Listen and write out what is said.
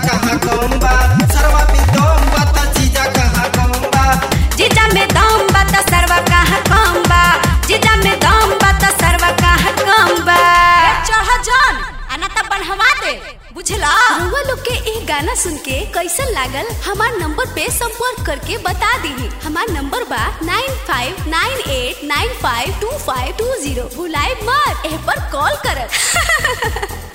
कहाँ कम बा सरवा पे दम बा त जीजा कहाँ कम बा जीजा में दम बा त सरवा कहाँ कम बा जीजा में दम बा त सरवा कहाँ कम बा चढ़ जान आना त बनवा दे बुझला रउआ लोग के ये गाना सुन के कैसन लागल हमार नंबर पे संपर्क करके बता दी हमार नंबर बा nine five nine eight nine five two five two zero भुलाए मत एह पर कॉल करत